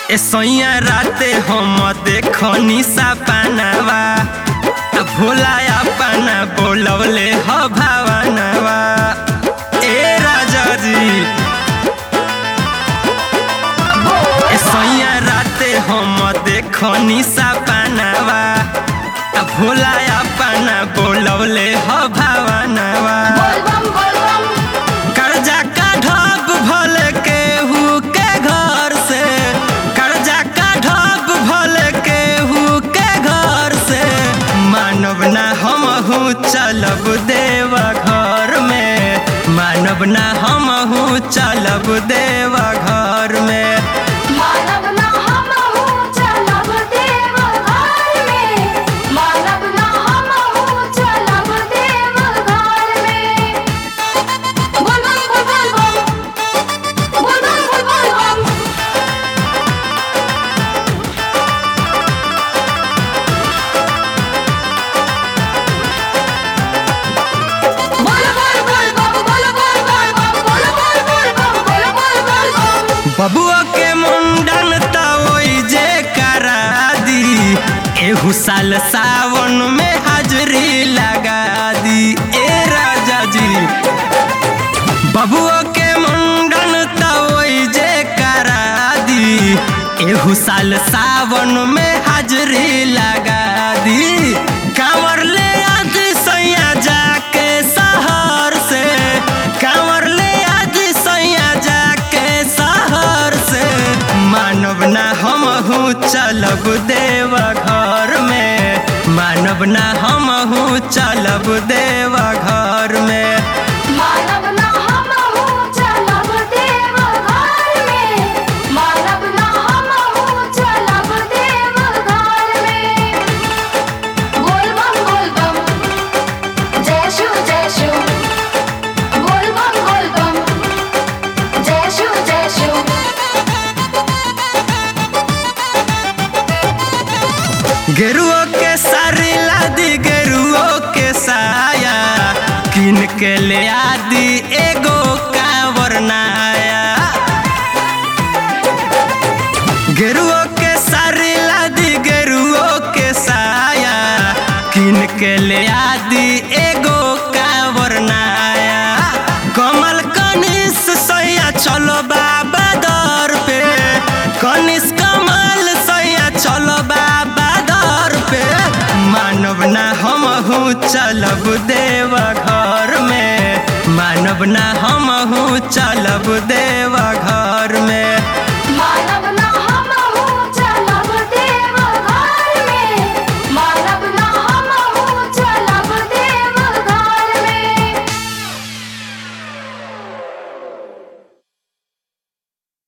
ए सैया राते हम देखनी सपनावा आ भोला अपना बोलवले ह भावनवा ए राजा जी ए सैया राते हम देखनी सपनावा आ भोला अपना बोलवले ह भावनवा बोलबम बोलबम कर्जा का ढाब भल केहू के घर से कर्जा का ढाब भल केहू के घर से मानव ना हमहू चलब देव घर में मानव ना हमहू चलब देव घर में मानव ना हमहू चलब देव घर में मानव ना हमहू चलब देव घर में बोलबम बोलबम बोलबम बोलबम बोलबम बोलबम बोलबम बोलबम बोलबम बोलबम बोलबम बबुआ के मुंडन त ओई जे करा दी एहू साल सावन में हाजरी लगा दी ए राजा जी बबुआ के मुंडन त ओई जे करा दी एहू साल सावन में हाजरी लगा दी कांवर ले आज सैया जाके शहर से कांवर ले आज सैया जाके शहर से मानव ना हमहू चलब देव घर में मानव ना हमहू चलब देव घर में मानव ना हमहू चलब देव घर में मानव ना हमहू चलब देव घर में बोलबम बोलबम जय शिव जय शिव बोलबम बोलबम जय शिव जय शिव गेरुओ के सारी लादी गेरुओ के साया किन के ले आदि एगो कांवर नाया गेरुओ के सारी लादी गेरुओ के साया किन के ले आदि एगो कांवर नाया कमल कनिस सैया चलो बाबा दर पे कनिस कमल सैया चलो बाबा दर पे मानव ना हमहू चलब देव घर में मानव ना हमहू चलब देव